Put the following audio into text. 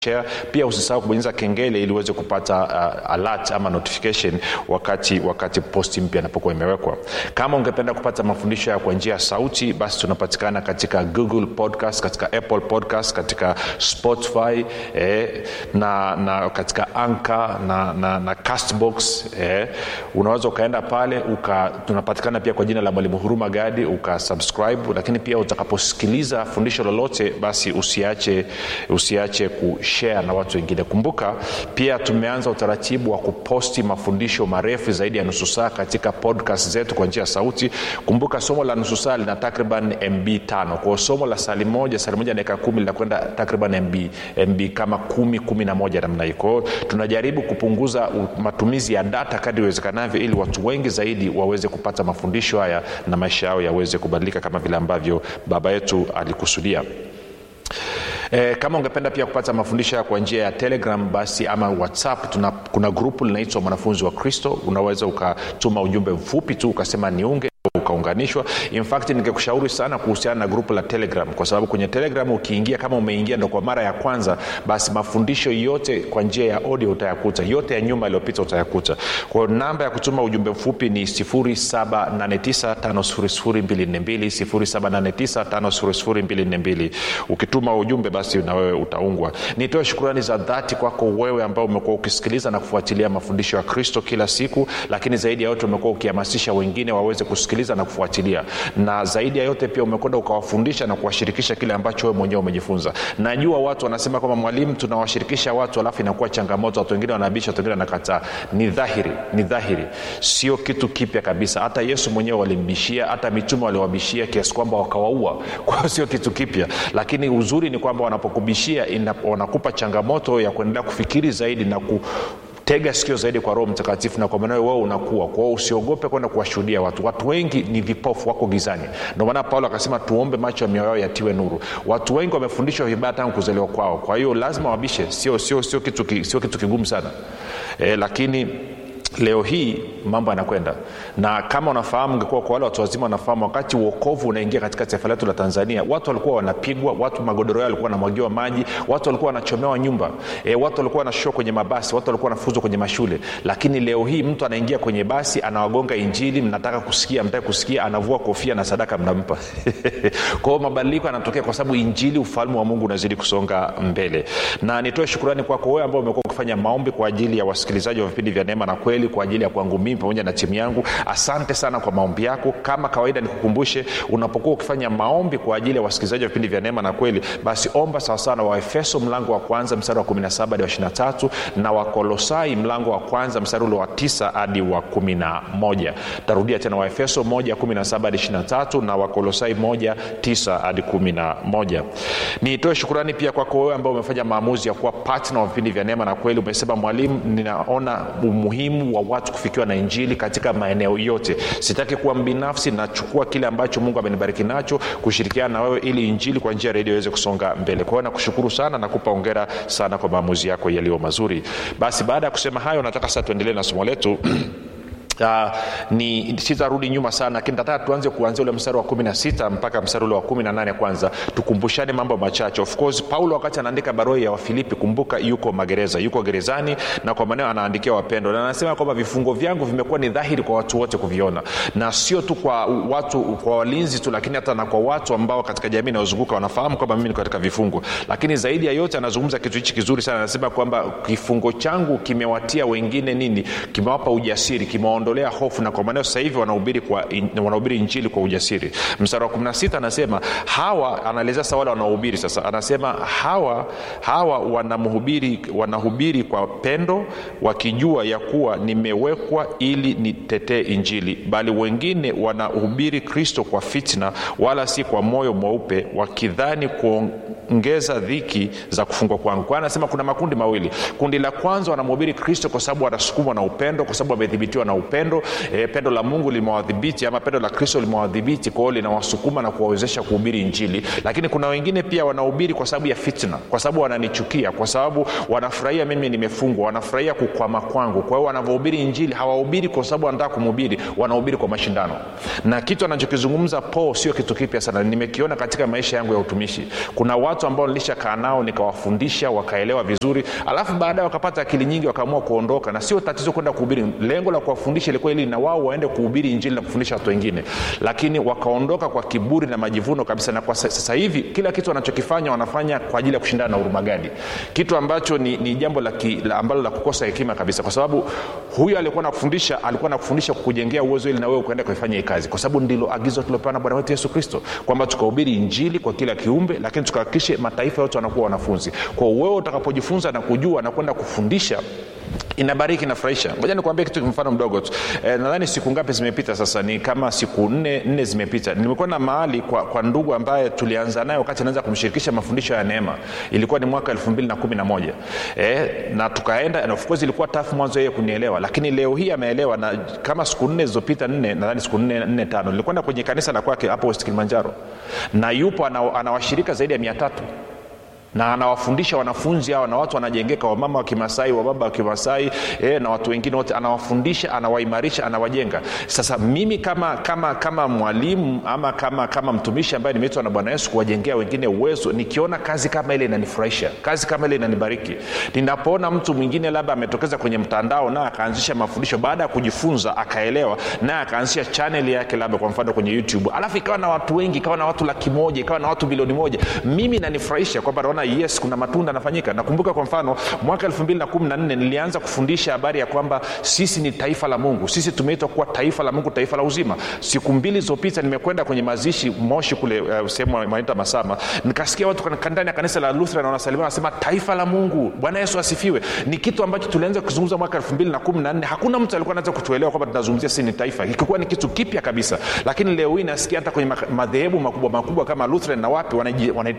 share pia usisahau kubonyeza kengele ili uweze kupata uh, alert ama notification wakati wakati posti mpya inapokuwa imewekwa kama ungependa kupata mafundisho ya kwa njia ya sauti basi tunapatikana katika google podcast katika apple podcast katika spotify eh, na, na katika anka na, na, na castbox eh, unaweza ukaenda pale uka, tunapatikana pia kwa jina la mwalimu huruma gadi ukasubscribe lakini pia utakaposikiliza fundisho lolote basi usiache usiache kushare na watu wengine kumbuka pia tumeanza utaratibu wa kuposti mafundisho marefu zaidi ya nusu saa katika podcast zetu kwa njia ya sauti kumbuka somo la nusu saa lina takriban mb tano kwao somo la sali moja sali moja dakika kumi linakwenda takriban mb mb kama kumi kumi na moja namna hii kwao tunajaribu kupunguza u- matumizi ya data kadri iwezekanavyo ili watu wengi zaidi waweze kupata mafundisho haya na maisha yao yaweze kubadilika kama vile ambavyo baba yetu alikusudia E, kama ungependa pia kupata mafundisho ya kwa njia ya telegram basi ama whatsapp tuna, kuna grupu linaitwa mwanafunzi wa kristo unaweza ukatuma ujumbe mfupi tu ukasema niunge ukaunganishwa in fact ningekushauri sana kuhusiana na grupu la telegram kwa sababu kwenye telegram ukiingia kama umeingia ndo kwa mara ya kwanza basi mafundisho yote kwa njia ya audio utayakuta yote ya nyuma yaliyopita utayakuta kwa hiyo namba ya kutuma ujumbe mfupi ni 7895242 ukituma ujumbe basi na wewe utaungwa nitoe shukurani za dhati kwako wewe ambao umekuwa ukisikiliza na kufuatilia mafundisho ya kristo kila siku lakini zaidi ya yote umekuwa ukihamasisha wengine waweze kusikiliza na kufuatilia na zaidi ya yote pia umekwenda ukawafundisha na kuwashirikisha kile ambacho wewe mwenyewe umejifunza najua watu wanasema kwamba mwalimu tunawashirikisha watu alafu inakuwa changamoto watu wengine wanabisha watu wengine wanakataa ni dhahiri ni dhahiri sio kitu kipya kabisa hata yesu mwenyewe walimbishia hata mitume waliwabishia kiasi kwamba wakawaua kwa hiyo sio kitu kipya lakini uzuri ni kwamba wanapokubishia ina- wanakupa changamoto ya kuendelea kufikiri zaidi na ku tega sikio zaidi kwa roho mtakatifu na kwa maana wewe unakuwa kwao usiogope kwenda kuwashuhudia watu watu wengi ni vipofu wako gizani ndio maana paulo akasema tuombe macho ya mioyo yao yatiwe nuru watu wengi wamefundishwa vibaya tangu kuzaliwa kwao kwa hiyo lazima wabishe sio sio sio kitu, ki- sio kitu kigumu sana e, lakini leo hii mambo yanakwenda na kama unafahamu ingekuwa kwa wale watu wazima wanafahamu wakati uokovu unaingia katika taifa letu la tanzania watu walikuwa wanapigwa watu magodoro yao walikuwa wanamwagiwa maji watu walikuwa wanachomewa nyumba e, watu walikuwa wanashushwa kwenye mabasi watu walikuwa wanafuzwa kwenye mashule lakini leo hii mtu anaingia kwenye basi anawagonga injili mnataka kusikia mtaki kusikia anavua kofia na sadaka mnampa kwao mabadiliko yanatokea kwa sababu injili ufalme wa mungu unazidi kusonga mbele na nitoe shukurani kwako wewe ambao umekuwa ukifanya maombi kwa ajili ya wasikilizaji wa vipindi vya neema na kweli kwa ajili ya kwangu mimi pamoja na timu yangu asante sana kwa maombi yako kama kawaida nikukumbushe unapokuwa ukifanya maombi kwa ajili ya wasikilizaji wa vipindi vya neema na kweli basi omba sawasawa na waefeso mlango wa kwanza mstari wa 17 hadi wa 23 na wakolosai mlango wa kwanza mstari ule wa 9 hadi wa 11 tarudia tena waefeso 1 17 hadi 23 na wakolosai 1 9 hadi 11 nitoe shukurani pia kwako wewe ambao umefanya maamuzi ya kuwa patna wa vipindi vya neema na kweli umesema mwalimu ninaona umuhimu wa watu kufikiwa na injili katika maeneo yote sitaki kuwa mbinafsi nachukua kile ambacho mungu amenibariki nacho kushirikiana na wewe ili injili kwa njia ya redio iweze kusonga mbele kwa hiyo nakushukuru sana nakupa ongera sana kwa maamuzi yako yaliyo mazuri basi baada ya kusema hayo nataka sasa tuendelee na somo letu Uh, ni sitarudi nyuma sana lakini nataka tuanze kuanzia ule mstari wa kumi na sita mpaka mstari ule wa kumi na nane kwanza tukumbushane mambo machache of course paulo wakati anaandika barua ya wafilipi kumbuka yuko magereza yuko gerezani na kwa maneo anaandikia wapendo na anasema kwamba vifungo vyangu vimekuwa ni dhahiri kwa watu wote kuviona na sio tu kwa watu kwa walinzi tu lakini hata na kwa watu ambao katika jamii inayozunguka wanafahamu kwamba mimi niko katika vifungo lakini zaidi ya yote anazungumza kitu hichi kizuri sana anasema kwamba kifungo changu kimewatia wengine nini kimewapa ujasiri kimewaondolea hofu na kwa maneo sasa hivi wanahubiri kwa in, wanahubiri injili kwa ujasiri mstari wa 16 anasema hawa anaelezea sasa wale wanaohubiri sasa anasema hawa hawa wanamhubiri wanahubiri kwa pendo wakijua ya kuwa nimewekwa ili nitetee injili bali wengine wanahubiri kristo kwa fitna wala si kwa moyo mweupe wakidhani kuongeza dhiki za kufungwa kwangu kwa anasema kuna makundi mawili kundi la kwanza wanamhubiri kristo kwa sababu wanasukumwa na upendo kwa sababu wamedhibitiwa na upendo e, pendo la mungu limewadhibiti ama pendo la kristo limewadhibiti kwa hiyo linawasukuma na kuwawezesha kuhubiri injili lakini kuna wengine pia wanahubiri kwa sababu ya fitna kwa sababu wananichukia kwa sababu wanafurahia mimi nimefungwa wanafurahia kukwama kwangu kwa hiyo wanavyohubiri injili hawahubiri kwa sababu wanataka kumhubiri wanahubiri kwa mashindano na kitu anachokizungumza paul sio kitu kipya sana nimekiona katika maisha yangu ya utumishi kuna watu watu ambao nilishakaa nao nikawafundisha wakaelewa vizuri alafu baadaye wakapata akili nyingi wakaamua kuondoka na sio tatizo kwenda kuhubiri lengo la kuwafundisha ilikuwa ili na wao waende kuhubiri injili na kufundisha watu wengine lakini wakaondoka kwa kiburi na majivuno kabisa na kwa sasa hivi kila kitu wanachokifanya wanafanya kwa ajili ya kushindana na urumagadi kitu ambacho ni, ni jambo la ki, la ambalo la kukosa hekima kabisa kwa sababu huyu alikuwa nakufundisha alikuwa nakufundisha kukujengea uwezo ili na wewe ukaenda kuifanya hii kazi kwa sababu ndilo agizo tuliopewa na bwana wetu yesu kristo kwamba tukahubiri injili kwa kila kiumbe lakini tukahakikishe mataifa yote wanakuwa wanafunzi kwa wewe utakapojifunza na kujua na kwenda kufundisha inabariki inafurahisha ngoja nikuambia kitu mfano mdogo tu e, nadhani siku ngapi zimepita sasa ni kama siku nne nne zimepita nimekuwa na mahali kwa, kwa ndugu ambaye tulianza naye wakati anaanza kumshirikisha mafundisho ya neema ilikuwa ni mwaka elfu mbili na kumi na moja e, na tukaenda and of course ilikuwa tafu mwanzo yeye kunielewa lakini leo hii ameelewa na kama siku nne zilizopita nne nadhani siku nne nne tano nilikwenda kwenye kanisa la kwake hapo west kilimanjaro na yupo anawashirika zaidi ya mia tatu na anawafundisha wanafunzi hawa na watu wanajengeka wamama wa kimasai wababa wa kimasai e, na watu wengine wote anawafundisha anawaimarisha anawajenga sasa mimi kama kama kama mwalimu ama kama kama mtumishi ambaye nimeitwa na bwana yesu kuwajengea wengine uwezo nikiona kazi kama ile inanifurahisha kazi kama ile inanibariki ninapoona mtu mwingine labda ametokeza kwenye mtandao naye akaanzisha mafundisho baada ya kujifunza akaelewa naye akaanzisha chanel yake labda kwa mfano kwenye youtube alafu ikawa na watu wengi ikawa na watu laki moja ikawa na watu bilioni moja mimi nanifurahisha kwamba naona yes kuna matunda yanafanyika nakumbuka kwa mfano mwaka 214 nilianza kufundisha habari ya kwamba sisi ni taifa la mungu sisi tumeitwa kuwa taifa la mungu taifa la uzima siku mbili zilizopita nimekwenda kwenye mazishi moshi kule uh, sehemu wanaita masama nikasikia watu ndani ya kanisa la lutheran wanasalimia wanasema taifa la mungu bwana yesu asifiwe ni kitu ambacho tulianza kuzungumza mwaka 214 hakuna mtu alikuwa anaweza kutuelewa kwamba tunazungumzia sisi ni taifa ikikuwa ni kitu kipya kabisa lakini leo hii nasikia hata kwenye madhehebu makubwa makubwa kama lutheran na wapi